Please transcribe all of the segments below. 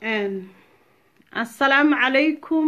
assalaamu calaykum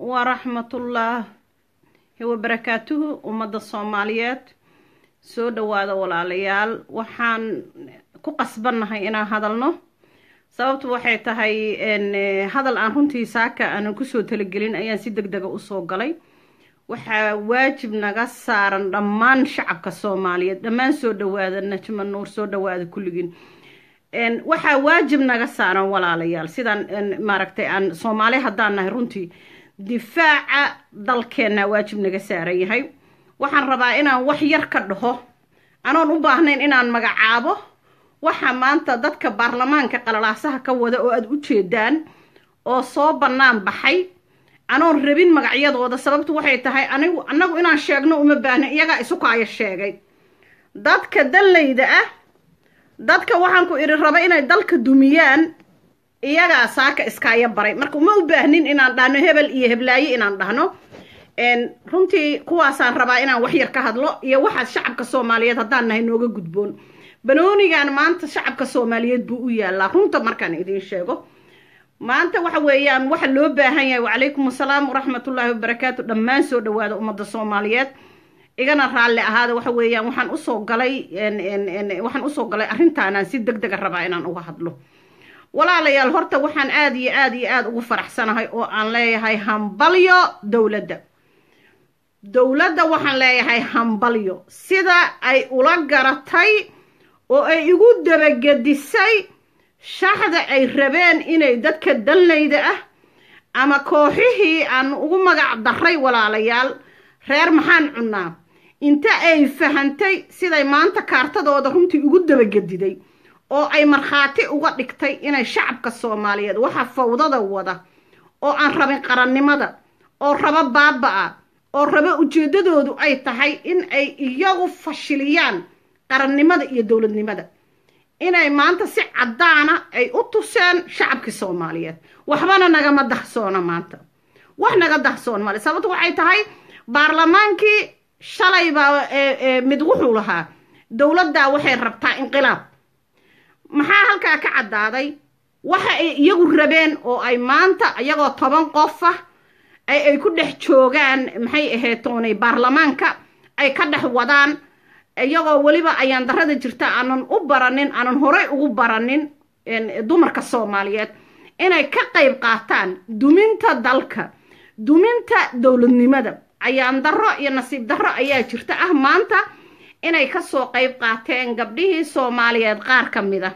waraxmatullaahi wabarakaatuhu ummadda soomaaliyeed soo dhowaada walaalayaal waxaan ku qasbannahay inaan hadalno sababtu waxay tahay hadal aan runtii saaka aanan kusoo talagelin ayaan si deg dega usoo galay waxaa waajib naga saaran dhammaan shacabka soomaaliyeed dhammaan soo dhowaada najma nuur soo dhowaada kulligiin waxaa waajib naga saaran walaalayaal sidaan maaragtay aan soomaali haddaan nahay runtii difaaca dalkeenna waajib naga saaran yahay waxaan rabaa inaan wax yar ka dhaho anoon u baahnayn inaan magacaabo waxa maanta dadka baarlamaanka qalalaasaha ka wada oo aada u jeedaan oo soo bannaan baxay anoon rabin magacyadooda sababtu waxay tahay anigu annagu inaan sheegno uma baahna iyagaa isukaayo sheegay dadka dallayda ah dadka waxaan ku idhi raba inay dalka dumiyaan iyagaa saaka iskaayo baray marka uma u baahnin inaan dhahno hebel iyo heblaaye inaan dhahno runtii kuwaasaan rabaa inaan wax yar ka hadlo iyo waxaas shacabka soomaaliyeed haddaan nahay nooga gudboon banoonigan maanta shacabka soomaaliyeed buu u yaalaa runta markaan idiin sheego maanta waxa weeyaan waxa loo baahan yahay wacalaykum assalaam waraxmatullaahi wabarakaatu dhammaan soo dhowaada ummadda soomaaliyeed igana raalli ahaada waxa weeyaan waxaan usoo galay waxaan usoo galay arrintaanaan si deg dega rabaa inaan uga hadlo walaalayaal horta waxaan aada iyo aada iyo aada ugu faraxsanahay oo aan leeyahay hambalyo dowladda dowladda waxaan leeyahay hambalyo sida ay ula garatay oo ay igu dabagedisay shaxda ay rabeen inay dadka dallayda ah ama kooxihii aan ugu magac daray walaalayaal reer maxaan cunnaa inta ay fahantay siday maanta kaartadooda runtii ugu dabagediday oo ay markhaati uga dhigtay inay shacabka soomaaliyeed waxa fawdada wada oo aan rabin qarannimada oo rabo baaba-a oo rabo ujeeddadoodu ay tahay in ay iyagu fashiliyaan qarannimada iyo dowladnimada inay maanta si caddaana ay u tuseen shacabkii soomaaliyeed waxbana nagama dahsoona maanta wax naga dahsoon male sababto waxay tahay baarlamaankii shalay baa mid wuxuu lahaa dowladdaa waxay rabtaa inqilaab maxaa halkaa ka caddaaday waxa ay iyagu rabeen oo ay maanta iyagoo toban qof ah ay ku dhex joogaan maxay ahayd toonay baarlamaanka ay ka dhex wadaan iyagoo weliba ayaan darada jirta aanan u baranin aanan horey ugu baranin dumarka soomaaliyeed inay ka qayb qaataan duminta dalka duminta dowladnimada ayaan darro iyo nasiib darro ayaa jirta ah maanta inay kasoo qayb qaateen gabdhihii soomaaliyeed qaar ka mid a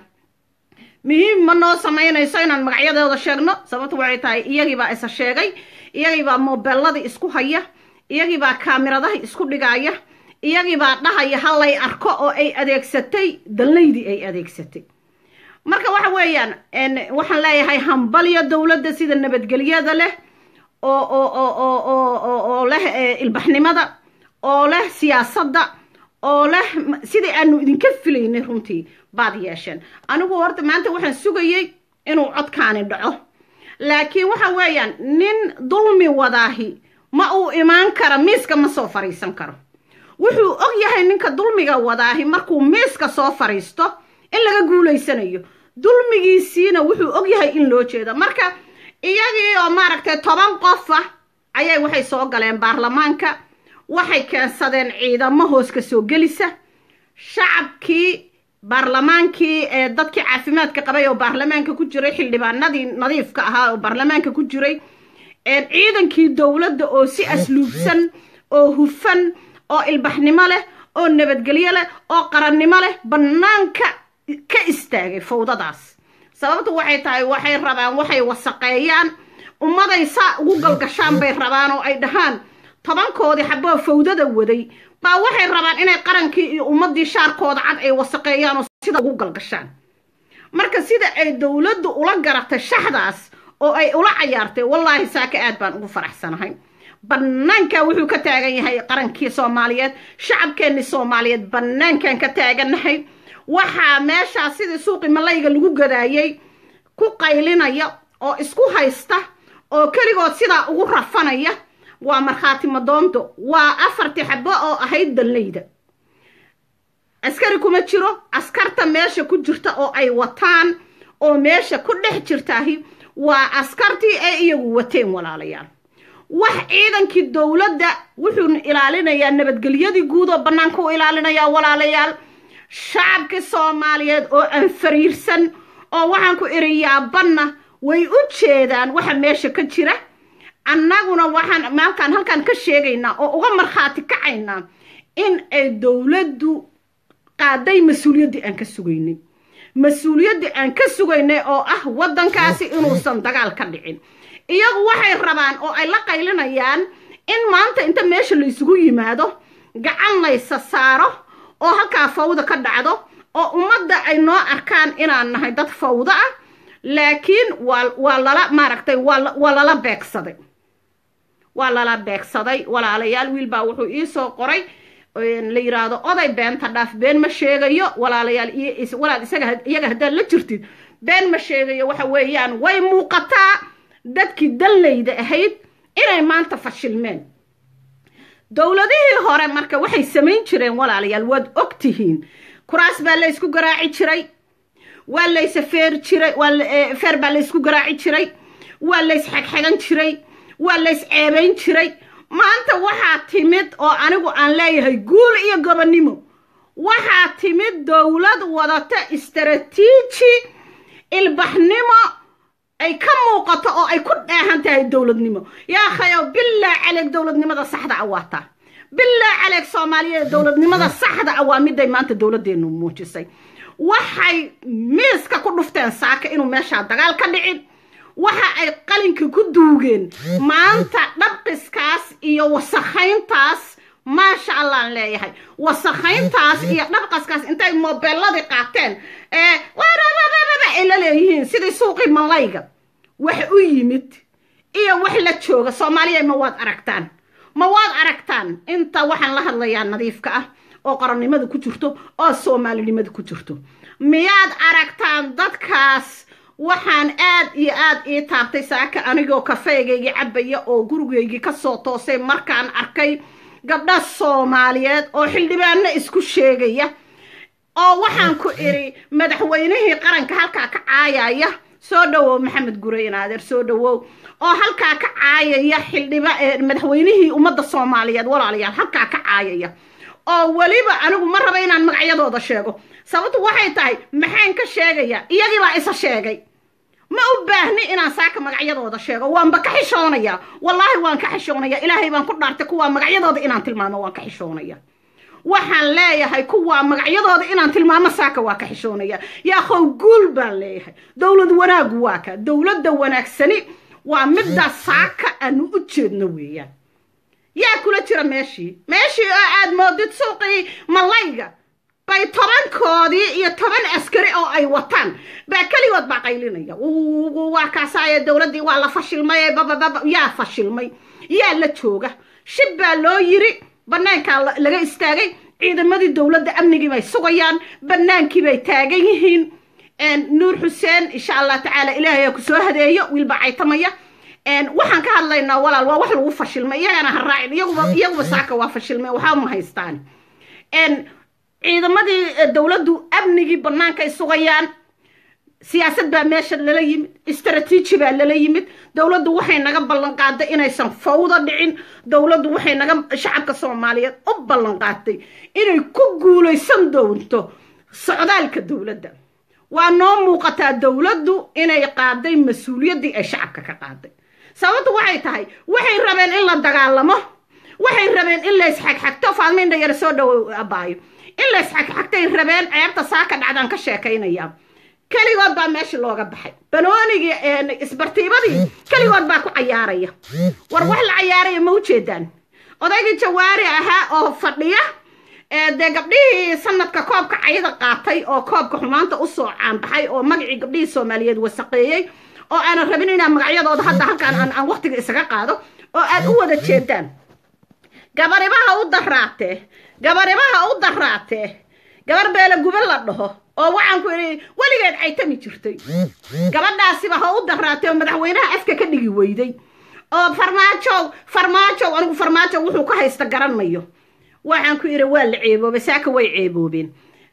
muhiim ma noo samaynayso inaan magacyadooda sheegno sababtu waxay tahay iyagiibaa isa sheegay iyagiibaa mobeelladii isku haya iyagiibaa kaamiradahi isku dhigaya iyagiibaa dhahaya hallay arko oo ay adeegsatay dalnaydii ay adeegsatay marka waxa weeyaan waxaan leeyahay hambalyo dowladda sida nabadgelyada leh oo oo oo oo oo leh ilbaxnimada oo leh siyaasadda oo leh sidai aanu idinka filaynay runtii baad yeesheen anigu horta maanta waxaan sugayey inuu codkaani dhaco laakiin waxa weeyaan nin dulmi wadaahi ma uu imaan kara miiska ma soo fariisan karo wuxuu og yahay ninka dulmiga wadaahi markuu miiska soo fariisto in laga guulaysanayo dulmigiisiina wuxuu og yahay in loo jeedo marka iyagii oo maaragtay toban qof ah ayay waxay soo galeen baarlamaanka waxay keensadeen ciidamo hoos ka soo gelisa shacabkii baarlamaankii ee dadkii caafimaadka qabay oo baarlamaanka ku jiray xildhibaanadii nadiifka ahaa oo baarlamaanka ku jiray ciidankii dowladda oo si asluubsan oo hufan oo ilbaxnimo leh oo nabadgelyo leh oo qarannimo leh bannaanka ka istaagay fawdadaas sababtu waxay tahay waxay rabaan waxay wasaqeeyaan ummaday saa ugu galgashaan bay rabaan oo ay dhahaan tobankoodii xaboo fawdada waday baa waxay rabaan inay qarankii iyo ummaddii shaarkooda cad ay wasaqeeyaan oo sida ugu galgashaan marka sida ay dowladdu ula garatay shaxdaas oo ay ula cayaartay wallaahi saaka aad baan ugu faraxsanahay bannaanka wuxuu ka taagan yahay qarankii soomaaliyeed shacabkeennii soomaaliyeed bannaankan ka taagannahay waxaa meeshaas sidii suuqii malayga lagu gadaayay ku qaylinaya oo isku haysta oo keligood sidaa ugu rafanaya waa markhaati madoonto waa afartii xabo oo ahayd dallayda askari kuma jiro askarta meesha ku jirta oo ay wataan oo meesha ku dhex jirtaahi waa askartii ay iyagu wateen walaalayaal wax ciidankii dowladda wuxuu ilaalinayaa nabadgelyadii guud oo bannaanka u ilaalinayaa walaalayaal shacabkii soomaaliyeed oo aan fariirsan oo waxaan ku iri yaabanna way u jeedaan waxa meesha ka jira annaguna waxaan maalkaan halkaan ka sheegaynaa oo uga markhaati kacaynaa in ay dowladdu qaaday mas-uuliyaddii aan ka sugaynay mas-uuliyaddii aan ka sugaynay oo ah waddankaasi inuusan dagaal ka dhicin iyagu waxay rabaan oo ay la qaylinayaan in maanta inta meesha la isugu yimaado gacan laysa saaro oo halkaa fawda ka dhacdo oo ummadda ay noo arkaan inaan nahay dad fawdo ah laakiin waa waa lala maaragtay waa lala beegsaday waa lala beegsaday walaalayaal wiil baa wuxuu iisoo qoray la yiraahdo oday beenta dhaaf been ma sheegayo walaalayaal walaal isaga iyaga haddaad la jirtid been ma sheegayo waxa weeyaan way muuqataa dadkii dallayda ahayd inay maanta fashilmeen dowladihii hore marka waxay samayn jireen walaalayaal waad og tihiin kuraas baa la ysku garaaci jiray waa layse feer jiray feer baa laysku garaaci jiray waa lays xegxegan jiray waa lays ceebayn jiray maanta waxaa timid oo anigu aan leeyahay guul iyo gobonnimo waxaa timid dowlad wadata istaraatiiji ilbaxnimo ay ka muuqato oo ay ku dheehan tahay dowladnimo yaa khayo bilaa caleeg dowladnimada saxda a waataa bilaa caleeg soomaaliyeed dowladnimada saxda a waa miday maanta dowladdeenu muujisay waxay miiska ku dhufteen saaka inuu meeshaa dagaal ka dhicin waxa ay qalinka ku duugeen maanta dhabqiskaas iyo wasakhayntaas maasha allaan leeyahay wasakhayntaas iyo dhabqaskaas intay mobeelladii qaateen ee ay la leeyihiin sidii suuqii malayga wax u yimid iyo wax la jooga soomaaliya ma waad aragtaan ma waad aragtaan inta waxaan la hadlayaa nadiifka ah oo qarannimada ku jirto oo soomaalinimada ku jirto miyaad aragtaan dadkaas waxaan aad iyo aad ii taabtay saaka anigoo kafeegaygii cabaya oo gurigaygii ka soo toosay markaan arkay gabdha soomaaliyeed oo xildhibaanno isku sheegaya oo waxaan ku idhi madaxweynihii qaranka halkaa ka caayaya soo dhowow maxamed gurayn adeer soo dhowow oo halkaa ka caayaya xildhiba madaxweynihii ummadda soomaaliyeed walaalayaal halkaa ka caayaya oo weliba anigu ma raba inaan magacyadooda sheego sababtu waxay tahay maxaan ka sheegaya iyagii baa isa sheegay ma u baahni inaan saaka magacyadooda sheego waanba ka xishoonaya wallaahi waan ka xishoonaya ilaahay baan ku dhaartay kuwaa magacyadooda inaan tilmaamo waan ka xishoonaya waxaan leeyahay kuwaa magacyadooda inaan tilmaamo saaka waa ka xishoonaya yaakhow guul baan leeyahay dowlad wanaagu waa ka dowladda wanaagsani waa middaa saaka aanu u jeedno weeyaan yaa kula jira meeshii meeshii oo aad moodid suuqii malayga bay tobankoodii iyo toban askari oo ay wataan baa keligood baa qaylinaya waa kaasaaye dowladdii waa la fashilmay babababa yaa fashilmay yaa la jooga shib baa loo yiri bannaankaa laga istaagay ciidamadii dowladda amnigii bay sugayaan bannaankii bay taagan yihiin nuur xuseen insha allah tacaala ilaahay ku soo hadeeyo wiilbaa caytamaya waxaan ka hadlaynaa walaal waa wax lagu fashilmay iyagana ha raacin iyaguba iyaguba saaka waa fashilmay waxba ma haystaan ciidamadii dowladdu amnigii bannaankay sugayaan siyaasad baa meesha lala yimid istaraatiiji baa lala yimid dowladdu waxay naga ballan qaaday inaysan fawda dhicin dowladdu waxay naga shacabka soomaaliyeed u ballan qaaday inay ku guulaysan doonto socdaalka dowladda waa noo muuqataa dowladdu inay qaaday mas-uuliyaddii ay shacabka ka qaaday sababtu waxay tahay waxay rabeen in la dagaalamo waxay rabeen in la isxagxagto faalmaynda yara soo dhowo abaayo in la isxagxagtay rabeen ceebta saaka dhacdaan ka sheekaynaya keligood baa meesha looga baxay banoonigii isbartiibadii keligood baa ku cayaaraya war wax la cayaaraya ma ujeedaan odaygii jawaari ahaa oo fadhiya dee gabdhihii sanadka koobka cayada qaatay oo koobka xumaanta usoo caanbaxay oo magacii gabdhihii soomaaliyeed wasaqeeyey oo aanan rabin inaan magacyadooda hadda halkaan aan waqtiga isaga qaado oo aad u wada jeedaan gabaribaha u daraatee gabaribaha u daraatee gabar beela guba la dhaho oo waxaan ku idhi weligeed caytami jirtay gabadhaasiba ha u daraatay oo madaxweynaha afka ka dhigi weyday oo farmaajow farmaajow anigu farmaajow wuxuu ka haysta garanayo waxaan ku idhi waa la ceeboobay saaka way ceeboobeen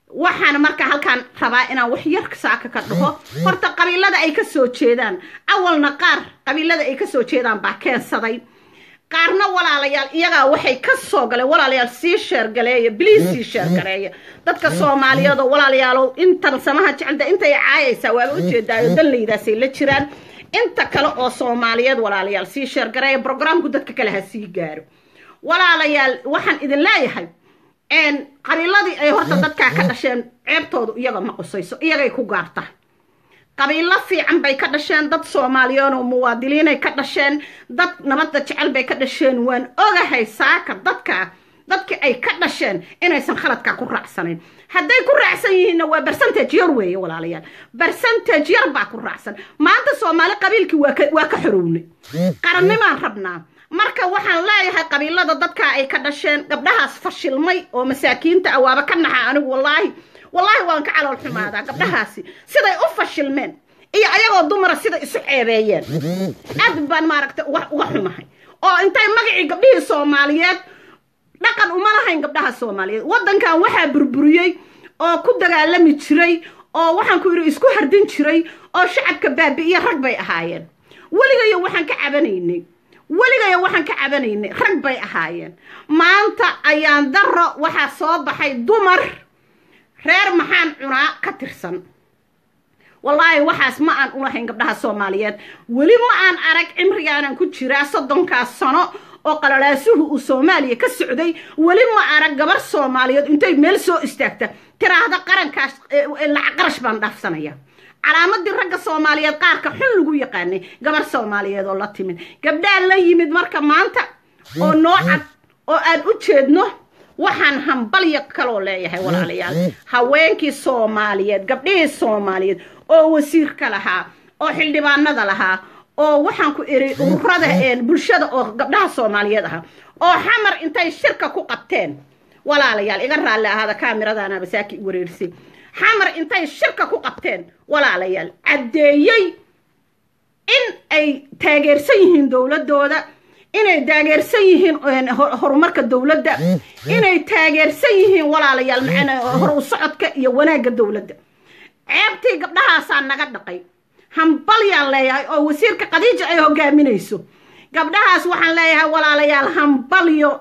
waxaan marka halkaan rabaa inaan wax yar saaka ka dhaho horta qabiilada ay ka soo jeedaan awalna qaar qabiilada ay ka soo jeedaan baa keensaday qaarna walaalayaal iyagaa waxay ka soo galeen walaalayaal sii sheergaleeya biliis sii sheergaleeya dadka soomaaliyeed oo walaalayaalow intan samaha jecelda intay caayaysaa waaba ujeedaayo danlaydaasay la jiraan inta kale oo soomaaliyeed walaalayaal sii sheergareeya brograamku dadka kale ha sii gaaro walaalayaal waxaan idin leeyahay qabiiladii ay horta dadkaa ka dhasheen ceebtoodu iyaga ma qusayso iyagay ku gaarta qabiilo fiican bay ka dhasheen dad soomaaliyeed oo muwaadiliinay ka dhasheen dad nabadda jecel bay ka dhasheen waan ogahay saaka dadkaa dadkii ay ka dhasheen inaysan khaladkaa ku raacsanayn hadday ku raacsan yihiinna waa bercentage yar weeye walaalayaal bercentage yar baa ku raacsan maanta soomaali qabiilkii waa ka xorownay qarannimaan rabnaa marka waxaan leeyahay qabiilada dadkaa ay ka dhasheen gabdhahaas fashilmay oo masaakiinta ah waaba ka naxa anigu wallaahi wallaahi waan ka calool xumaadaa gabdhahaasi siday u fashilmeen iyo ayagoo dumara siday isu ceebeeyeen aad baan maaragtay uga xumahay oo intay magacii gabdhihii soomaaliyeed dhaqan uma lahayn gabdhaha soomaaliyeed waddankan waxaa burburiyey oo ku dagaalami jiray oo waxaan ku yidhi isku hardin jiray oo shacabka baabi'iye rag bay ahaayeen weligayo waxaan ka cabanaynay weligaya waxaan ka cabanaynay rag bay ahaayeen maanta ayaan daro waxaa soo baxay dumar reer maxaan cunaa ka tirsan wallaahi waxaas ma aan ulahayn gabdhaha soomaaliyeed weli ma aan arag cimrigaanan ku jiraa soddonkaas sano oo qalalaasuhu uu soomaaliya ka socday weli ma arag gabar soomaaliyeed intay meel soo istaagta tiraahda qarankaas lacag qarash baan dhaafsanaya calaamadii ragga soomaaliyeed qaarka xun lagu yaqaanay gabar soomaaliyeed oo la timid gabdhaa la yimid marka maanta oo noo cad oo aan u jeedno waxaan hambalya kaloo leeyahay walaalayaal haweenkii soomaaliyeed gabdhihii soomaaliyeed oo wasiirka lahaa oo xildhibaanada lahaa oo waxaan ku iri ururada bulshada oo gabdhaha soomaaliyeed ahaa oo xamar intay shirka ku qabteen walaalayaal iga raalli ahaada kaamiradaana basaaki i wareerisay xamar intay shirka ku qabteen walaalayaal caddeeyey in ay taageersan yihiin dowladooda inay taageersan yihiin horumarka dowladda inay taageersan yihiin walaalayaal hor u socodka iyo wanaagga dowladda ceebtii gabdhahaasaa naga dhaqay hambalyaan leeyahay oo wasiirka khadiija ay hogaaminayso gabdhahaas waxaan leeyahay walaalayaal hambalyo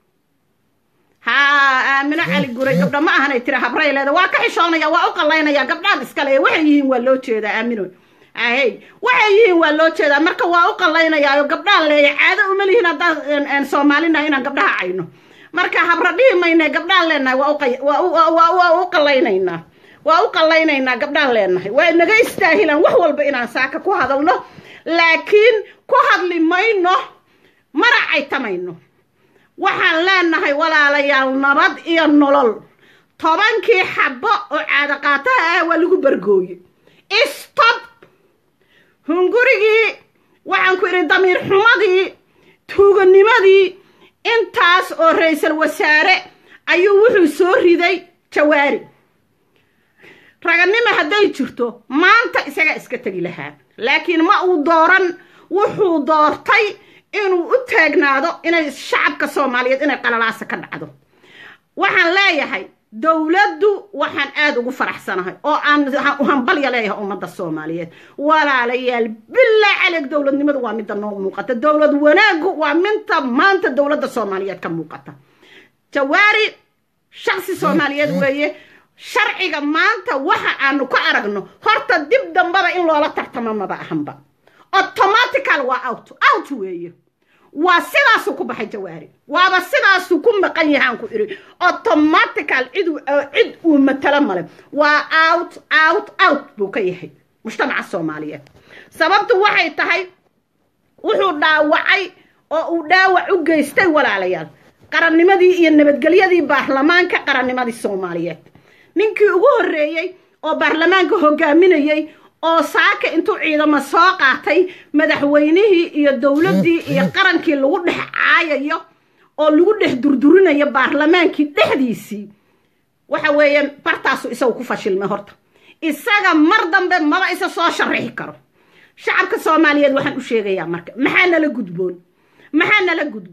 haa aamino cali guray gabdha ma ahanay tira habray leeda waa ka xishoonaya waa u qallaynaya gabdhaan iskale waxay yihiin waa loo jeedaa aamino ahey waxay yihiin waa loo jeedaa marka waa u qallaynayaa gabdhaan leeya caado uma lihiin haddaan soomaalina inaan gabdhaha cayno marka habra dhihi mayna gabdhaan leenahay waa u qallaynaynaa waa u qallaynaynaa gabdhaan leenahay waa naga istaahilaan wax walba inaan saaka ku hadalno laakiin ku hadli mayno mana caytamayno waxaan leenahay walaalayaal nabad iyo nolol tobankii xabbo oo caadaqaataha ah waa lagu bargooye stob hungurigii waxaan ku idhi damiir xumadii tuuganimadii intaas oo ra-iisal wasaare ayuu wuxuu soo riday jawaari raganimo hadday jirto maanta isagaa iska tegi lahaa laakiin ma uu dooran wuxuu doortay inuu u taagnaado inay shacabka soomaaliyeed inay qalalaasa ka dhacdo waxaan leeyahay dowladdu waxaan aada ugu faraxsanahay oo aan hambalya leeyahay ummadda soomaaliyeed walaalayaal bilaa caleg dowladnimadu waa midda noo muuqata dowlad wanaaggu waa minta maanta dowladda soomaaliyeed ka muuqata jawaari shaksi soomaaliyeed weeye sharciga maanta waxa aanu ka aragno horta dib dambaba in loola tartamo maba ahanba automatical waa out out weeye waa sidaasuu ku baxay jawaari waaba sidaasuu ku maqan yahaan ku idhi automatical cid cid uu matalo male waa out out out buu ka yahay mujtamaca soomaaliyeed sababtu waxay tahay wuxuu dhaawacay oo uu dhaawac u geystay walaalayaal qarannimadii iyo nabadgelyadii baarlamaanka qarannimadii soomaaliyeed ninkii ugu horreeyey oo baarlamaanka hogaaminayey oo saaka intuu ciidamo soo qaatay madaxweynihii iyo dowladdii iyo qarankii lagu dhex caayayo oo lagu dhex durdurinayo baarlamaankii dhexdiisii waxa weeye bartaasu isagu ku fashilmay horta isaga mar dambe maba isa soo sharixi karo shacabka soomaaliyeed waxaan u sheegayaa marka maxaa nala gudboon maxaa nala gudboon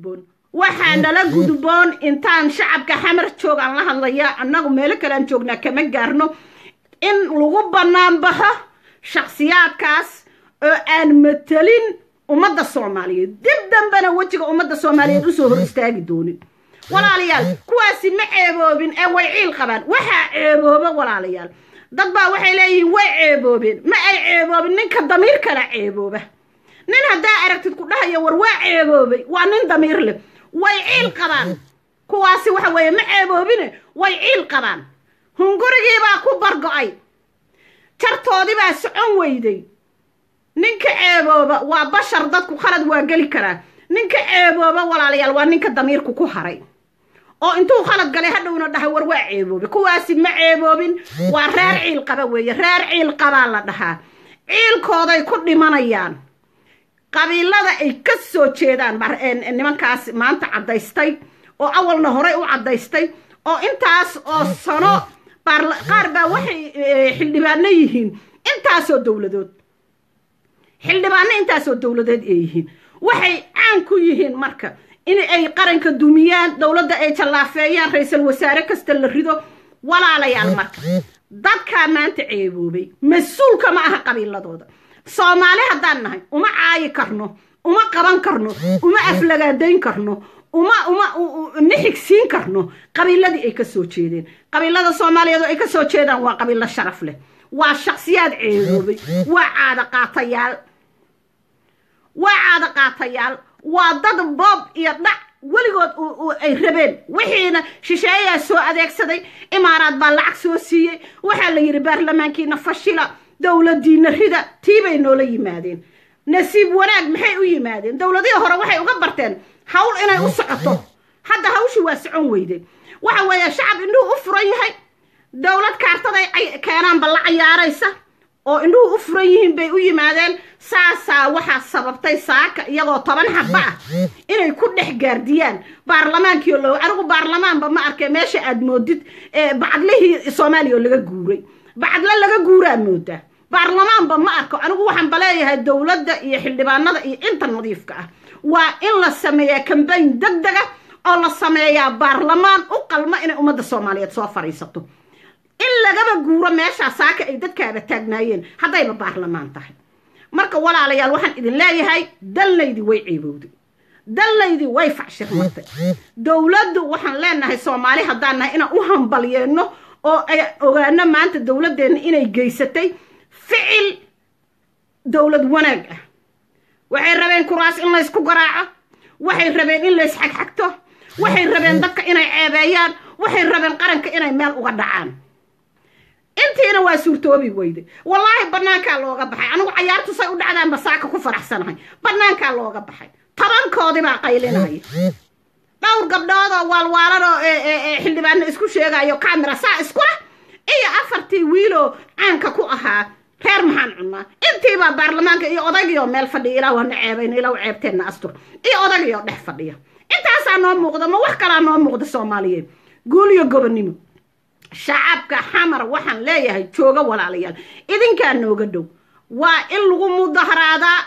waxaa nala gudboon intaan shacabka xamar joog aan la hadlayaa annagu meelo kale aan joognaa kama gaarno in lagu bannaan baxo shakhsiyaadkaas oo aan matelin ummadda soomaaliyeed dib dambena wejiga ummadda soomaaliyeed usoo hor istaagi doonin walaalayaal kuwaasi ma ceeboobin ee way ciil qabaan waxaa ceebooba walaalayaal dad baa waxay leeyihiin way ceeboobeen ma ay ceeboobin ninka damiir kala ceebooba nin haddaa aragtid ku dhahaya war waa ceeboobay waa nin damiir leh way ciil qabaan kuwaasi waxa weeye ma ceeboobine way ciil qabaan hungurigiibaa ku bargo-ay jartoodibaa socon weyday ninka ceebooba waa bashar dadku khalad waa geli karaa ninka ceebooba walaalayaal waa ninka damiirku ku haray oo intuu khalad galay hadhowna dhahay war waa ceeboobe kuwaasi ma ceeboobin waa reer ciil qaba weeye reer ciil qabaa la dhahaa ciilkooday ku dhimanayaan qabiilada ay ka soo jeedaan nimankaas maanta caddaystay oo awalna horey u caddaystay oo intaas oo sano qaar baa waxay xildhibaano yihiin intaasoo dowladood xildhibaano intaasoo dowladeed ay yihiin waxay caan ku yihiin marka in ay qaranka dumiyaan dowladda ay jallaafeeyaan ra-iisul wasaare kasta la rido walaalayaal marka dadkaa maanta ceeboobay mas-uulka ma aha qabiiladooda soomaali haddaan nahay uma caayi karno uma qaban karno uma aflagaadayn karno uma uma ma xigsiin karno qabiiladii ay ka soo jeedeen qabiilada soomaaliyeed oo ay ka soo jeedaan waa qabiilo sharaf leh waa shaksiyaad ceeboobay waa caada qaatayaal waa caada qaatayaal waa dad boob iyo dhac weligood ay rabeen wixiina shisheeyaa soo adeegsaday imaaraad baa lacag soo siiyey waxaa la yidhi baarlamaankiina fashila dowladiina rida tii bay noola yimaadeen nasiib wanaag maxay u yimaadeen dowladihii hore waxay uga barteen hawl inay u socoto hadda hawshii waa socon weyde waxa weeye shacab indhuhu u furan yahay dowlad kaartaday keenaanba la cayaaraysa oo indhuhu u furan yihiin bay u yimaadeen saasaa waxaa sababtay saaka iyagoo toban xaba ah inay ku dhex gaardiyaan baarlamaankiio lo anigu baarlamaanba ma arkay meesha aad moodid bacadlihii soomaaliya oo laga guuray bacadle laga guuraa moodaa baarlamaanba ma arko anigu waxaan baleeyahay dowladda iyo xildhibaanada iyo inta nadiifka ah waa in la sameeyaa kambayn deg dega oo la sameeyaa baarlamaan u qalma inay ummadda soomaaliyeed soo fadhiisato in lagaba guuro meeshaa saaka ay dadkaaba taagnaayeen haddayba baarlamaan tahay marka walaalayaal waxaan idin leeyahay dalnaydii way ceebowday dalnaydii way facshirmatay dowladdu waxaan leenahay soomaali haddaan nahay inaan u hambalyeeno oo ay ogaano maanta dowladdeenna inay geysatay ficil dowlad wanaag ah waxay rabeen kuraas in laysku garaaco waxay rabeen in lays xagxagto waxay rabeen dadka inay ceebeeyaan waxay rabeen qaranka inay meel uga dhacaan intiina waa suurtoobi weyday wallaahi bannaankaa looga baxay anigu cayaartu say u dhacdaan basaaka ku faraxsanahay bannaankaa looga baxay tobankoodii baa qaylinaya dhowr gabdhoodoo waalwaalanoo xildhibaano isku sheegayo camera saa iskula iyo afartii wiiloo caanka ku ahaa reer maxaan cunnaa intiibaa baarlamaanka iyo odagiyoo meel fadhiya ilaa waana ceebayna ilaa ceebteenna astur iyo odagiyoo dhex fadhiya intaasaa noo muuqda ma wax kalaa noo muuqda soomaaliyeed guul iyo gobonnimo shacabka xamar waxaan leeyahay jooga walaalayaal idinkaa nooga dhow waa in lagu mudaharaadaa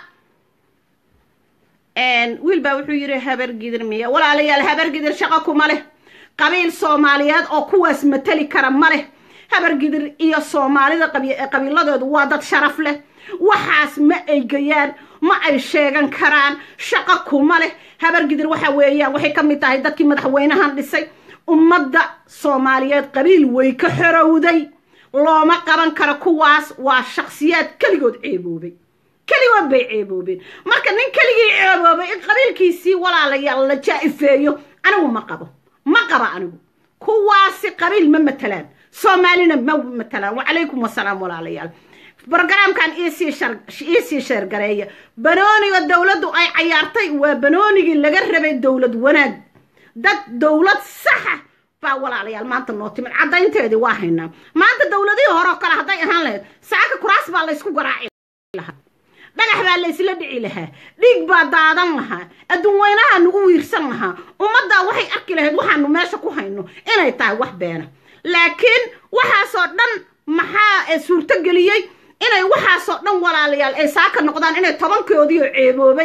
wiil baa wuxuu yidhi habargidir miya walaalayaal habargidir shaqo kuma leh qabiil soomaaliyeed oo kuwaas matali kara ma leh habargidir iyo soomaalida qabiiladoodu waa dad sharaf leh waxaas ma eygayaan ma ay sheegan karaan shaqo kuma leh habargidir waxa weeyaan waxay ka mid tahay dadkii madaxweynahan dhisay ummadda soomaaliyeed qabiil way ka xorowday looma qaban karo kuwaas waa shaksiyaad keligood ceeboobay keligood bay ceeboobeen marka nin keligii ceeboobay in qabiilkiisii walaalayaal la jaa-ifeeyo anigu ma qabo ma qaba anigu kuwaasi qabiil ma matalaan soomaalina ma matalaan wacalaykum wasalaam walaalayaal brogaraamkan iisii sheergareeya banooniga dowladdu ay cayaartay waa banoonigii laga rabay dowlad wanaag dad dowlad saxa baa walaalayaal maanta noo timid caddaynteedii waa haynaa maanta dowladihii horeo kale hadday ahaan lahayd saaka kuraas baa laysku garaaci lahaa dhagax baa laysla dhici lahaa dhiig baa daadan lahaa adduun weynaha nagu wiirsan lahaa ummaddaa waxay arki lahayd waxaanu meesha ku hayno inay tahay wax beena laakiin waxaasoo dhan maxaa suurto geliyey inay waxaasoo dhan walaalayaal ay saaka noqdaan inay tobankoodiioo ceeboobay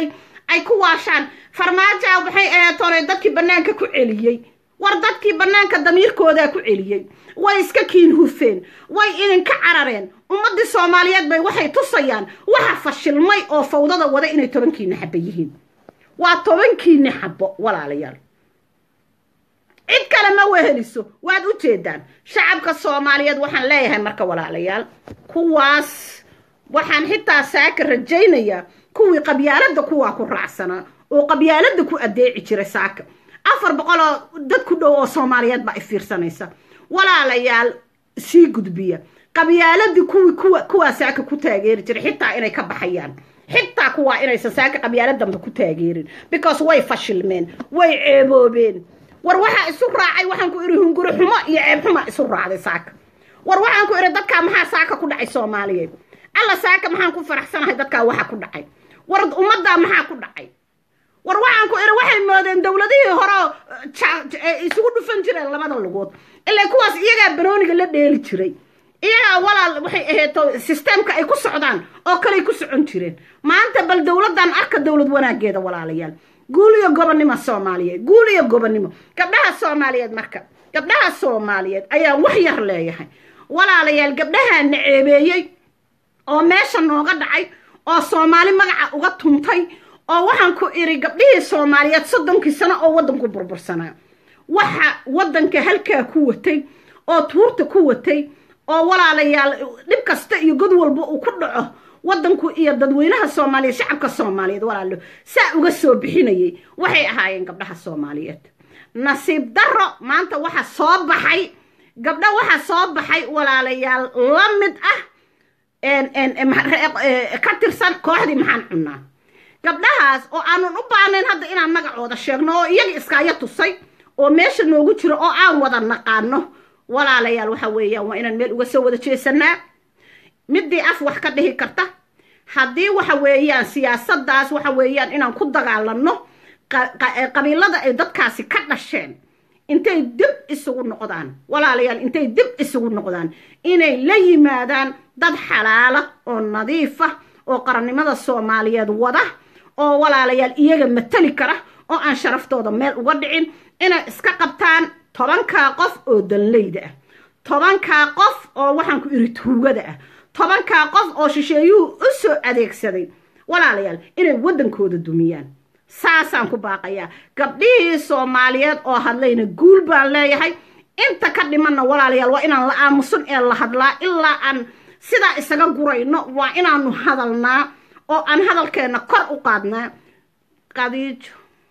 ay ku waashaan farmaajoa waxay aheetoonay dadkii bannaanka ku celiyey war dadkii bannaanka damiirkoodaa ku celiyey way iska kiin hufeen way idinka carareen ummaddii soomaaliyeed bay waxay tusayaan waxa fashilmay oo fawdada wada inay tobankiina xaba yihiin waa tobankiini xabo walaalayaal cid kale ma weheliso waad u jeedaan shacabka soomaaliyeed waxaan leeyahay marka walaalayaal kuwaas waxaan xitaa saaka rajaynayaa kuwii qabyaaladda kuwaa ku raacsanaa oo qabyaaladda ku adeeci jiray saaka afar boqol oo dad ku dhow oo soomaaliyeed baa ifiirsanaysa walaalayaal sii gudbiya qabyaaladii kuwii kuwa kuwaa saaka ku taageeri jiray xitaa inay ka baxayaan xitaa kuwaa inaysan saaka qabyaalad dambe ku taageerin because way fashilmeen way ceeboobeen war waxaa isu raacay waxaan ku idhi hunguri xumo iyo ceeb xumaa isu raacday saaka war waxaan ku idhi dadkaa maxaa saaka ku dhacay soomaaliyeed alla saaka maxaan ku faraxsanahay dadkaa waxa ku dhacay war ummaddaa maxaa ku dhacay war waxaan ku idhi waxay moodeen dowladihii hore isugu dhufan jireen labada lugood ilaa kuwaas iyagaa banooniga la dheeli jiray iyagaa walaal waxay aheeto sisteemka ay ku socdaan oo kaley ku socon jireen maanta bal dowladdan arka dowlad wanaageeda walaalayaal guul iyo gobonnimo soomaaliyeed guul iyo gobonnimo gabdhaha soomaaliyeed marka gabdhaha soomaaliyeed ayaan wax yar leeyahay walaalayaal gabdhahaa na ceebeeyey oo meesha nooga dhacay oo soomaali magaca uga tuntay oo waxaan ku idhi gabdhihii soomaaliyeed soddonkii sano oo waddanku burbursanaa waxa waddanka halkaa ku watay oo tuurta ku watay oo walaalayaal dhib kasta iyo god walba uu ku dhaco waddanku iyo dadweynaha soomaaliyeed shacabka soomaaliyeed walaalo saa uga soo bixinayay waxay ahaayeen gabdhaha soomaaliyeed nasiib darro maanta waxa soo baxay gabdho waxa soo baxay walaalayaal la mid ah ka tirsan kooxdii maxaan cunnaa gabdhahaas oo aanan u baanayn hadda inaan magacooda sheegno oo iyaga iskaayo tusay oo meesha noogu jiro oo aan wada naqaano walaalayaal waxa weeyaan waa inaan meel uga soo wada jeesanaa midii af wax ka dhihi karta haddii waxa weeyaan siyaasaddaas waxa weeyaan inaan ku dagaalanno qabiilada ay dadkaasi ka dhasheen intay dib isugu noqdaan walaalayaal intay dib isugu noqdaan inay la yimaadaan dad xalaala oo nadiifa oo qarannimada soomaaliyeed wada oo walaalayaal iyaga matali kara oo aan sharaftooda meel uga dhicin inay iska qabtaan tobankaa qof oo danleyda ah tobankaa qof oo waxaan ku iri tuugada ah tobankaa qof oo shisheeyuhu u soo adeegsaday walaalayaal inay waddankooda dumiyaan saasaan ku baaqayaa gabdhihii soomaaliyeed oo hadlayna guul baan leeyahay inta ka dhimanna walaalayaal waa inaan la aamusan ee la hadlaa ilaa aan sidaa isaga gurayno waa inaanu hadalnaa oo aan hadalkeenna kor u qaadnaa qadiijo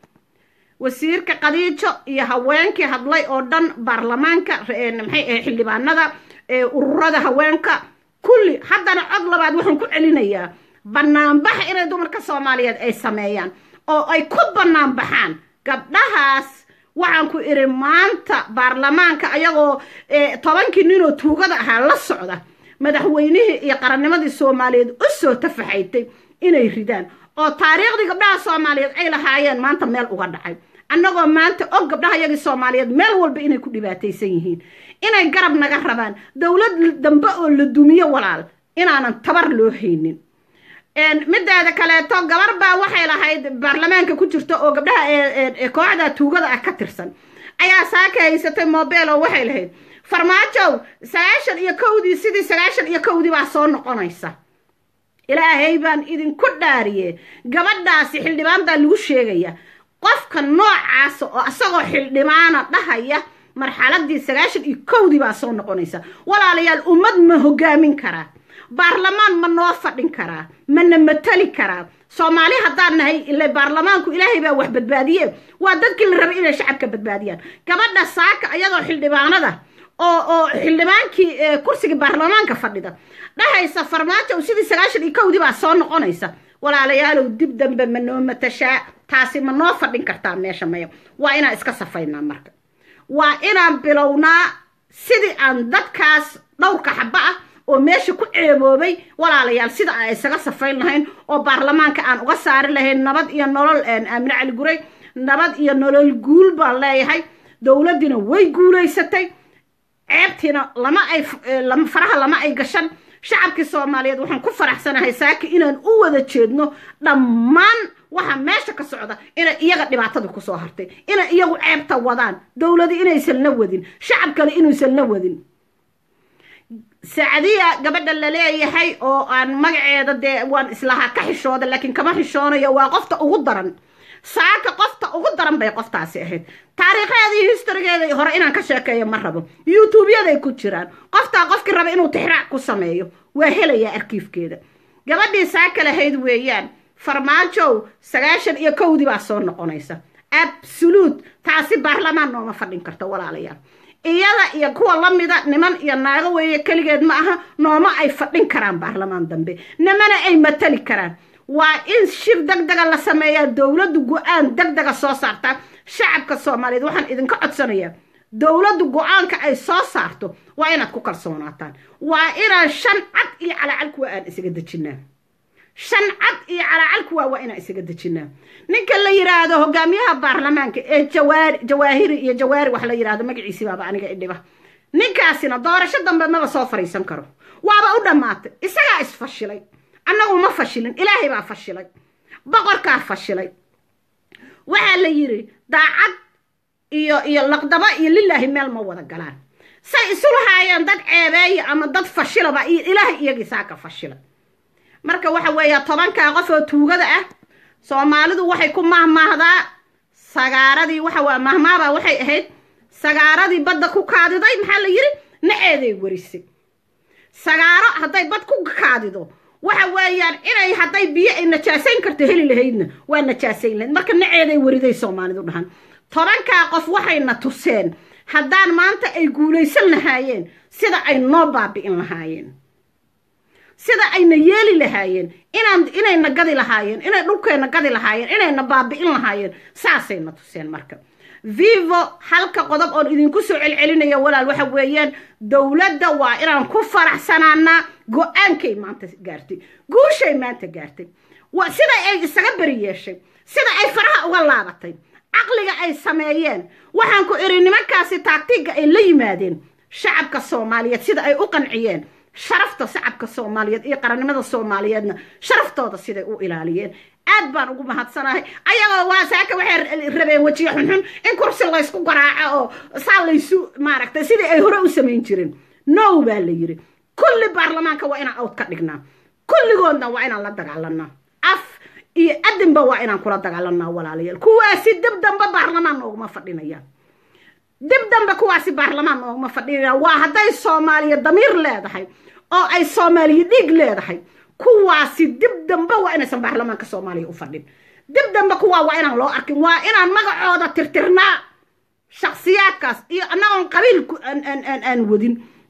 wasiirka qadiijo iyo haweenkii hadlay oo dhan baarlamaanka maxay ahay xildhibaanada ururada haweenka kulli haddana cod labaad waxaan ku celinayaa banaanbax inay dumarka soomaaliyeed ay sameeyaan oo ay ku banaanbaxaan gabdhahaas waxaan ku idhi maanta baarlamaanka ayagoo tobankii ninoo tuugada ahaa la socda madaxweynihii iyo qarannimadii soomaaliyeed u soo tafaxaytay inay ridaan oo taariikhdii gabdhaha soomaaliyeed ay lahaayeen maanta meel uga dhacay annagoo maanta og gabdhaha yagii soomaaliyeed meel walba inay ku dhibaataysan yihiin inay garab naga rabaan dowlad dambe oo la dumiyo walaal inaanan tabar loo haynin mideeda kaleeto gabar baa waxay lahayd baarlamaanka ku jirta oo gabdhaha kooxda tuugada ah ka tirsan ayaa saaka haysatay mobel oo waxay lahayd farmaajow sagaashan iyo kowdii sidii sagaashan iyo kowdii baa soo noqonaysa ilaahay baan idinku dhaariye gabadhaasi xildhibaan baa lagu sheegaya qofka noocaasa oo isagoo xildhibaana dhahaya marxaladii sagaashan iyo kowdii baa soo noqonaysa walaalayaal ummad ma hogaamin karaa baarlamaan ma noo fadhin karaa mana matali karaa soomaali haddaan nahay ile baarlamaanku ilaahay baa wax badbaadiye waa dadkii la rabay inay shacabka badbaadiyaan gabadha saaka ayadoo xildhibaanada oo oo xildhibaankii kursigii baarlamaanka fadhida dhahaysa farmaajo sidii sagaashan iyo kowdii baa soo noqonaysa walaalayaalow dib dambe ma noo matashaa taasi ma noo fadhin kartaa meesha maya waa inaan iska safaynaa marka waa inaan bilownaa sidii aan dadkaas dhowrka xaba ah oo meesha ku ceeboobay walaalayaal sida aan isaga safayn lahayn oo baarlamaanka aan uga saari lahayn nabad iyo nolol aamine cali guray nabad iyo nolol guul baan leeyahay dowladdiina way guulaysatay ceebtiina lama ay faraha lama ay gashan shacabkii soomaaliyeed waxaan ku faraxsanahay saaki inaan u wada jeedno dhammaan waxa meesha ka socda inay iyaga dhibaatadii kusoo hartay inay iyagu ceebta wadaan dowladii inaysan la wadin shacab kale inuusan la wadin sacdiya gabadha la leeyahay oo aan magaceeda dee waan islahaa ka xishooda laakiin kama xishoonayo waa qofta ugu daran saaka qofta ugu daran bay qoftaasi ahayd taariikheedii historygeeda hore inaan ka sheekeeyo ma rabo youtuubyaday ku jiraan qoftaa qofkii raba inuu tixraac ku sameeyo waa helayaa arkiifkeeda gabadhii saaka lahayd weeyaan farmaajow sagaashan iyo kowdii baa soo noqonaysa absoluut taasi baarlamaan nooma fadhin karta walaalayaal iyada iyo kuwa lamida niman iyo naago weeye keligeed ma aha nooma ay fadhin karaan baarlamaan dambe nimana ay matali karaan waa in shir deg dega la sameeyaa dowladdu go-aan deg dega soo saartaa shacabka soomaaliyeed waxaan idinka codsanayaa dowladdu go-aanka ay soo saarto waa inaad ku kalsoonaataan waa inaan shan cad iyo calaacal kuwa aan isaga dejinaa shan cad iyo calaacal kuwa waa inaan isaga dejinaa ninka la yidhaahdo hogaamiyaha baarlamaanka ee jawaari jawaahiri iyo jawaari wax la yidhahdo magaciisi baaba aniga idhiba ninkaasina doorasho dambe maba soo fariisan karo waaba u dhammaatay isagaa isfashilay annagu ma fashilin ilaahay baa fashilay boqorkaa fashilay waxaa la yidhi daacad iyo iyo laqdaba iyo lilaahi meel ma wada galaan say isu lahaayeen dad ceebeeya ama dad fashilaba iyo ilaahay iyagii saaka fashilay marka waxa weeya tobankaa qof oo tuugada ah soomaalidu waxay ku mahmaahdaa sagaaradii waxa waa mahmaabaa waxay ahayd sagaaradii badda ku kaadiday maxaa la yidhi naceeday warisay sagaaro hadday bad ku kaadido waxa weeyaan inay hadday biyo ay najaasayn karto heli lahaydna waa najaasayn lahayd marka naceeday wariday soomaalidu dhahan tobankaa qof waxayna tuseen haddaan maanta ay guulaysan lahaayeen sida ay noo baabi'in lahaayeen sida ayna yeeli lahaayeen inaan inayna gadi lahaayeen inay dhulkeenna gadi lahaayeen inayna baabi'in lahaayeen saasayna tuseen marka vivo halka qodob oon idinku soo celcelinaya walaal waxa weeyaan dowladda waa inaan ku faraxsanaanaa go-aankay maanta gaartay guushay maanta gaartay sida ay isaga beri yeeshay sida ay faraha uga laabatay caqliga ay sameeyeen waxaan ku idhi nimankaasi taagtiga ay la yimaadeen shacabka soomaaliyeed sida ay u qanciyeen sharafta shacabka soomaaliyeed iyo qarannimada soomaaliyeedna sharaftooda siday u ilaaliyeen aad baan ugu mahadsanahay ayagoo waa saaka waxay rabeen wejiye xunxun in kursi laysku garaaco oo saa laysu maaragtay sidii ay hore u samayn jireen now baa la yidhi kulli baarlamaanka waa inaan awd ka dhignaa kulligoodna waa inaan la dagaalanaa af iyo adinba waa inaan kula dagaalanaa walaalayaal kuwaasi dib dambe baarlamaan nooguma fadhinayaan dib dambe kuwaasi baarlamaan nooguma fadhinayaan waa hadday soomaaliya damiir leedahay oo ay soomaaliya dhiig leedahay kuwaasi dib dambe waa inaysan baarlamaanka soomaaliya u fadhin dib dambe kuwaa waa inaan loo arkin waa inaan magacooda tirtirnaa shaksiyaadkaas iyo annagoon qabiil aan wadin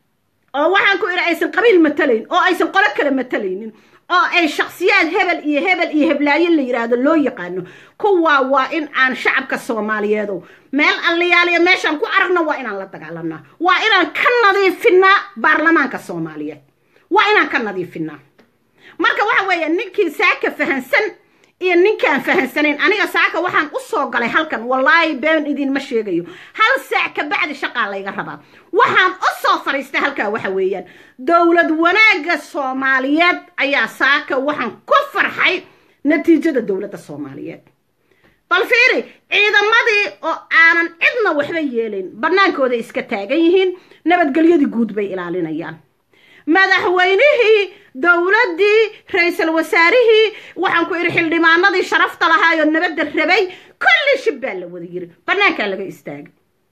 oo waxaan ku idhi aysan qabiil matalayn oo aysan qolo kale matalaynin oo ay shaksiyaad hebel iyo hebel iyo heblaayo la yidhaahdo loo yaqaano kuwaa waa in aan shacabka soomaaliyeedo meel alliyaaliya meeshaan ku aragna waa inaan la dagaalanaa waa inaan ka nadiifinaa baarlamaanka soomaaliyeed waa inaan ka nadiifinaa marka waxa weeye ninkii saaka fahansan iyo ninkaan fahansanayn aniga saaka waxaan u soo galay halkan wallaahi been idinma sheegayo hal saac ka bacdi shaqaa layga rabaa waxaan u soo fadhiistay halkaa waxa weeyaan dowlad wanaagga soomaaliyeed ayaa saaka waxaan ku farxay natiijada dowladda soomaaliyeed bal fiiri ciidamadii oo aanan cidna waxba yeelayn bannaankooday iska taagan yihiin nabadgelyadii guud bay ilaalinayaan madaxweynihii dowladdii ra-iisul wasaarihii waxaan ku idhi xildhibaanadii sharafta lahaayoo nabadda rabay kulli shib baa la wada yiri bannaankaa laga istaagay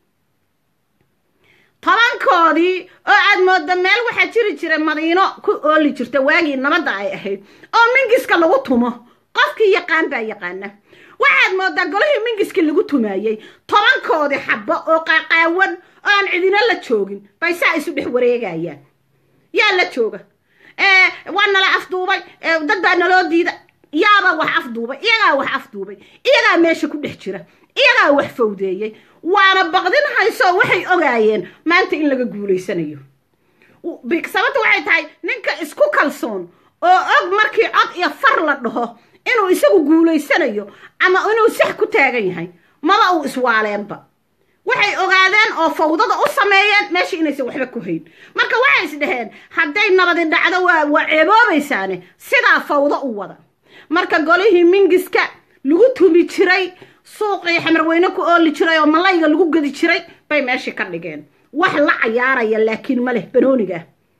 tobankoodii oo aad mooda meel waxaa jiri jira madiino ku ooli jirta waagii nabadda ay ahayd oo mingiska lagu tumo qofkii yaqaan baa yaqaana waxaad moodaa golihii mingiska lagu tumaayey tobankoodii xabbo oo qaqaawan oo aan cidina la joogin bay saa isu dhex wareegayaan yaa la jooga waa nala afduubay dad baa naloo diida yaaba wax afduubay iyagaa wax afduubay iyagaa meesha ku dhex jira iyagaa wax fawdeeyey waana baqdin hayso waxay ogaayeen maanta in laga guulaysanayo sababta waxay tahay ninka isku kalsoon oo og markii cod iyo far la dhaho inuu isagu guulaysanayo ama inuu sax ku taagan yahay maba uu iswaaleenba waxay ogaadeen oo fawdada u sameeyeen meesha inaysan waxba ku hayn marka waxay is dhaheen hadday nabadi dhacdo waa waa ceeboobaysaane sidaa fawdo u wada marka golihii mingiska lagu tumi jiray suuqii xamarweyne ku ooli jiray oo malayga lagu gedi jiray bay meeshii ka dhigeen wax la cayaaraya laakiin ma leh banooniga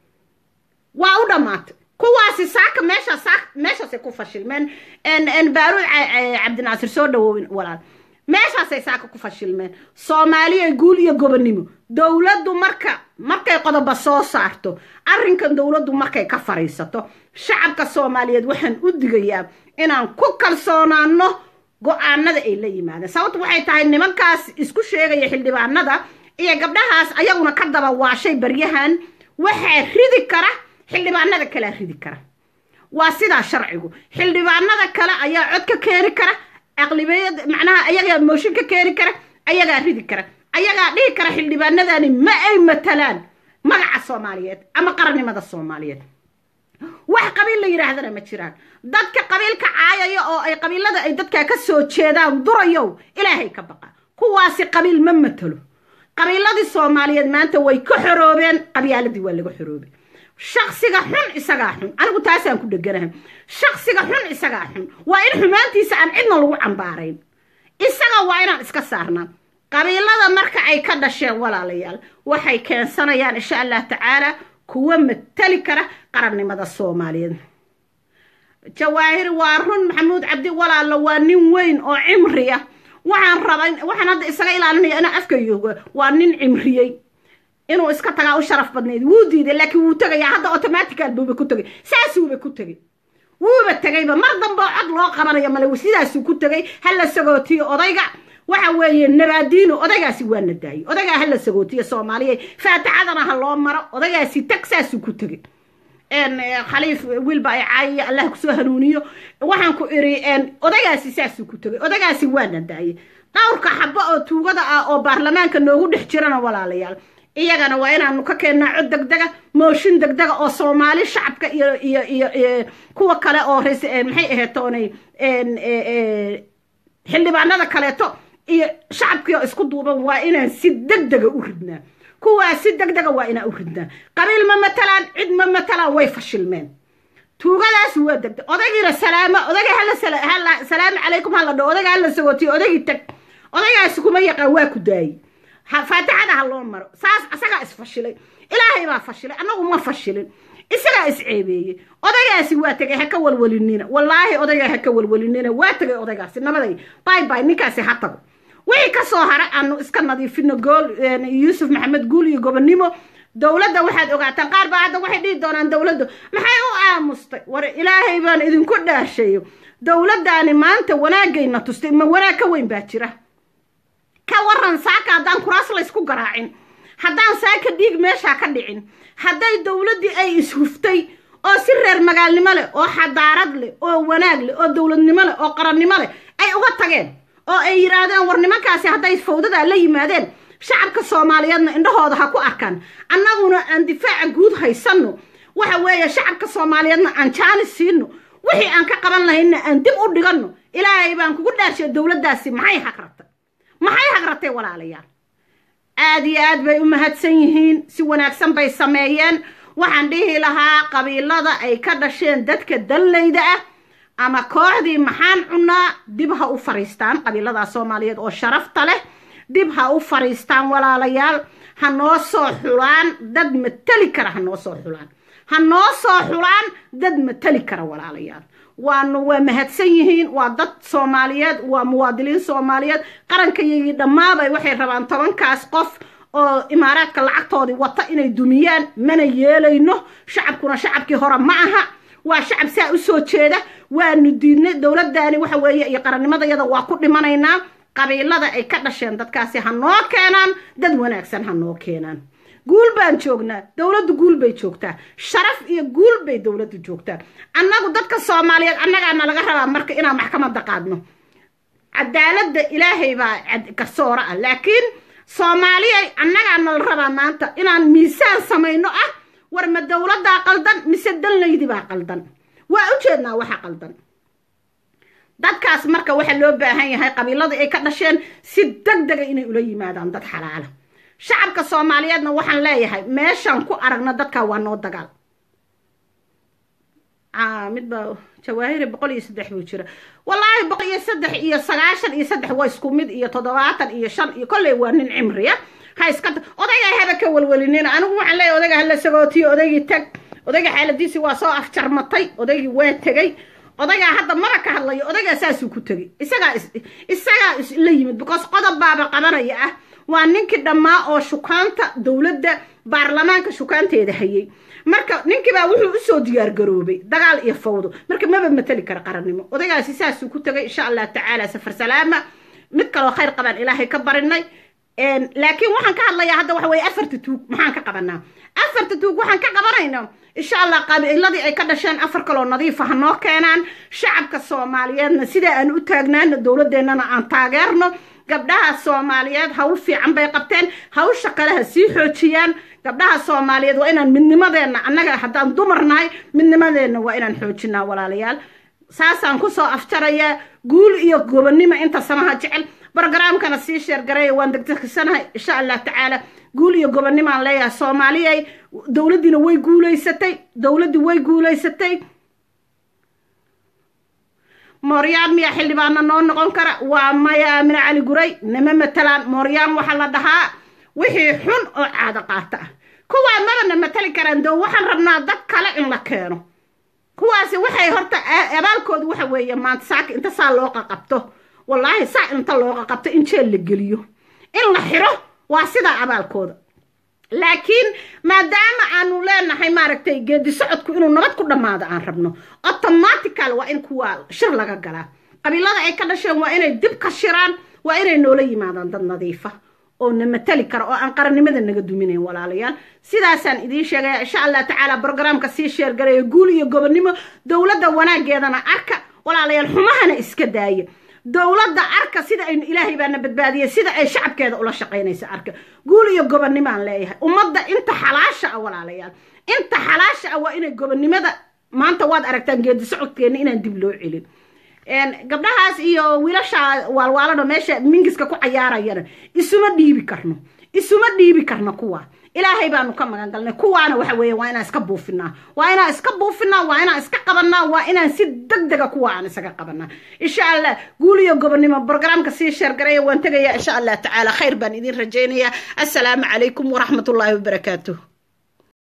waa u dhammaatay kuwaasi saaka meesha saaka meeshaasay ku fashilmeen baaruud cabdinaasir soo dhawoowin walaal meeshaasay saaka ku fashilmeen soomaaliya guul iyo gobonnimo dowladdu marka markay qodoba soo saarto arrinkan dowladdu markay ka fadhiisato shacabka soomaaliyeed waxaan u digayaa inaan ku kalsoonaano go-aanada ay la yimaadeen sababtu waxay tahay nimankaas isku sheegaya xildhibaanada iyo gabdhahaas ayaguna ka daba waashay baryahan waxaa ridi kara xildhibaanada kalea ridi kara waa sidaa sharcigu xildhibaanada kale ayaa cod ka keeni kara aqlibiyad macnaha ayagaa mooshin ka keeni kara ayagaa ridi kara ayagaa dhihi kara xildhibaanadani ma ay matalaan magaca soomaaliyeed ama qarannimada soomaaliyeed wax qabiil la yidhaahdana ma jiraan dadka qabiilka caayaya oo ay qabiilada ay dadkaa ka soo jeedaan durayow ilaahay ka baqa kuwaasi qabiil ma matalo qabiiladii soomaaliyeed maanta way ka xoroobeen qabyaaladii waa laga xoroobay shaksiga xun isagaa xun anigu taasaan ku dheganahay shaksiga xun isagaa xun waa in xumaantiisa aan cidna lagu cambaarayn isaga waa inaan iska saarnaa qabiilada marka ay ka dhasheen walaalayaal waxay keensanayaan insha allah tacaala kuwa matali kara qarannimada soomaaliyeed jawaahir waa run maxamuud cabdi walaalo waa nin weyn oo cimriya waxaan rabay waxaan hadda isaga ilaalinaya inaa afkayoogo waa nin cimriyey inuu iska tagaa u sharaf badnayd wuu diiday laakiin wuu tegayaa hadda automatical buuba ku tegay saasuuba ku tegay wuuba tegayba mar dambe cod loo qabanayo male sidaasuu ku tegay hala sagootiyo odayga waxa weeye nabaadiino odaygaasi waa na daayey odaygaa hala sagootiyo soomaaliya faatixadana ha loo maro odaygaasi tag saasuu ku tegay khaliif wiilba ay caayiyo allah kusoo hanuuniyo waxaan ku iri odaygaasi saasuu ku tegay odaygaasi waa na daayey dhowrka xabo oo tuugada ah oo baarlamaanka noogu dhex jirana walaalayaal iyagana waa inaanu ka keennaa cod degdega mooshin degdega oo soomaali shacabka iyo iyo iyo kuwa kale oo rs maxay aheetoonay xildhibaanada kaleeto iyo shacabkii oo isku duuban waa inaan si degdega u ridnaa kuwaa si degdega waa inaan u ridnaa qabiil ma matalaan cid ma matalaan way fashilmeen tuugadaas waa degdeg odaygiina salaamo odayga hala hala salaamu calaykum hala dho odayga hala sagootiyo odaygii tag odaygaasi kuma yaqaan waa ku daayey faatixada ha loo maro saas isagaa isfashilay ilaahay baa fashilay annagu ma fashilin isagaa isceebeeyey odaygaasi waa tegay ha ka walwalinina wallaahi odaygaa ha ka walwalinina waa tegay odaygaasi nabaday bay bay ninkaasi ha tago wixii ka soo hara aanu iska nadiifino gool yuusuf maxamed guul iyo gobonnimo dowladda waxaad ogaataan qaar baa hadda waxay dhihi doonaan dowladdu maxay u aamustay war ilaahay baan idinku dhaashayo dowladdaani maanta wanaagayna tustay ma wanaag ka weyn baa jira ka waran saaka haddaan kuraas laysku garaacin haddaan saaka dhiig meeshaa ka dhicin hadday dowladdii ay ishuftay oo si reer magaalnimo leh oo xadaarad leh oo wanaag leh oo dowladnimo leh oo qarannimo leh ay uga tageen oo ay yidhaahdeen war nimankaasi hadday fawdadaa la yimaadeen shacabka soomaaliyeedna indhahooda ha ku arkaan annaguna aan difaaca guud haysanno waxa weeye shacabka soomaaliyeedna aan jaanis siino wixii aan ka qaban lahaynna aan dib u dhiganno ilaahay baan kugu dhaarshay dowladdaasi maxay haqratay maxay haqratay walaalayaal aada iyo aad bay u mahadsan yihiin si wanaagsan bay sameeyeen waxaan dhihi lahaa qabiilada ay ka dhasheen dadka dallayda ah ama kooxdii maxaan cunaa dib ha u fariistaan qabiiladaas soomaaliyeed oo sharafta leh dib ha u fariistaan walaalayaal ha noo soo xulaan dad mateli kara ha noo soo xulaan ha noo soo xulaan dad mateli kara walaalayaal waanu waa mahadsan yihiin waa dad soomaaliyeed waa muwaadiniin soomaaliyeed qarankayagii dhammaabay waxay rabaan tobankaas qof oo imaaraadka lacagtoodii wata inay dumiyaan mana yeelayno shacabkuna shacabkii hore ma aha waa shacab saa u soo jeeda waanu diidnay dowladdaani waxa weeye iyo qarannimadayada waa ku dhimanaynaa qabiilada ay ka dhasheen dadkaasi ha noo keenaan dad wanaagsan ha noo keenaan guul baan joognaa dowladdu guul bay joogtaa sharaf iyo guul bay dowladdu joogtaa annagu dadka soomaaliyeed annagaana laga rabaa marka inaan maxkamadda qaadno cadaaladda ilaahay baa garsooro ah laakiin soomaaliyay annagaana la rabaa maanta inaan miisaan samayno ah war ma dowladdaa qaldan mise danlaydi baa qaldan waa u jeednaa waxa qaldan dadkaas marka waxaa loo baahan yahay qabiiladii ay ka dhasheen si deg dega inay ula yimaadaan dad xalaala shacabka soomaaliyeedna waxaan leeyahay meeshaan ku aragna dadkaa waa noo dagaal midba jawaahiri boqol iyo saddex buu jira wallaahi boqol iyo saddex iyo sagaashan iyo saddex waa isku mid iyo toddobaatan iyo shan iyo kolley waa nin cimriya ha iska odayga haba ka welwelinin anigu waxaan leeyahay odayga hala sagootiyo odaygii tag odayga xaaladiisii waa soo afjarmatay odaygii waa tegey odaygaa hadda mara ka hadlayo odaygaa saasuu ku tegey isagaa isagaa la yimid because qodob baaba qabanaya ah waa ninkii dhammaa oo shukaanta dowladda baarlamaanka shukaanteeda hayay marka ninkiibaa wuxuu usoo diyaargaroobay dagaal iyo fawdo marka maba mateli kara qarannimo odaygaasi saasuu ku tegay insha allah tacaala safar salaama mid kaloo khayr qabaan ilaahay ka barinay laakiin waxaan ka hadlayaa hadda waxa weye afarta tuug maxaan ka qabanaa afarta tuug waxaan ka qabanaynaa insha allah qabiiladii ay ka dhasheen afar kaloo nadiifa ha noo keenaan shacabka soomaaliyeedna sidaa aan u taagnaano dowladeennana aan taageerno gabdhaha soomaaliyeed hawl fiican bay qabteen hawsha kale ha sii xoojiyaan gabdhaha soomaaliyeed waa inaan midnimadeenna annaga haddaan dumar nahay midnimadeenna waa inaan xoojinaa walaalayaal saasaan kusoo afjarayaa guul iyo gobonnimo inta samaha jecel brogramkana sii sheergareeya waan degdegsanahay insha allah tacaala guul iyo gobonnimaan leeyahay soomaaliyay dowladdiina way guulaysatay dowladdii way guulaysatay mooryaan miyaa xildhibaana noo noqon kara waa maya aamine cali guray nama matalaan mooryaan waxaa la dhahaa wixii xun oo caado qaata ah kuwaa mabana matali karaan doo waxaan rabnaa dad kale in la keeno kuwaasi waxay horta abaalkoodu waxa weeye maanta saaka inta saa loo qaqabto wallaahi saa inta loo qaqabto in jeel la geliyo in la xiro waa sidaa abaalkooda laakiin maadaama aanu leenahay maaragtay geedi socodku inuu nabad ku dhammaado aan rabno automatical waa in kuwa shir laga galaa qabiilada ay ka dhasheen waa inay dib ka shiraan waa inay noola yimaadaan dad nadiifa oo na matali kara oo aan qarannimada naga duminayn walaalayaal sidaasaan idiin sheegaya insha allah tacaala brogramka sii sheergaraya guul iyo gobonnimo dowladda wanaageedana arka walaalayaal xumahana iska daaya dowladda arka sida aynu ilaahay baana badbaadiyay sida ay shacabkeeda ula shaqaynaysa arka guul iyo gobonnimaan leeyahay ummadda inta xalaasha ah walaalayaal inta xalaasha ah waa inay gobonnimada maanta waad aragtaan geedi socodkeenna inaan dib loo celin gabdhahaas iyo wiilasha waalwaalano meesha mingiska ku cayaarayana isuma dhiibi karno isuma dhiibi karno kuwa ilaahay baanu ka magan galnay kuwaana waxa weeye waa inaan iska buufinaa waa inaan iska buufinaa waa inaan iska qabanaa waa inaan si deg dega kuwa aan isaga qabanaa insha allah guul iyo gobonnimo brogramka sii sheergaraya waan tegayaa insha allah tacaala khayr baan idin rajaynayaa assalaamu calaykum waraxmatullaahi wabarakaatuh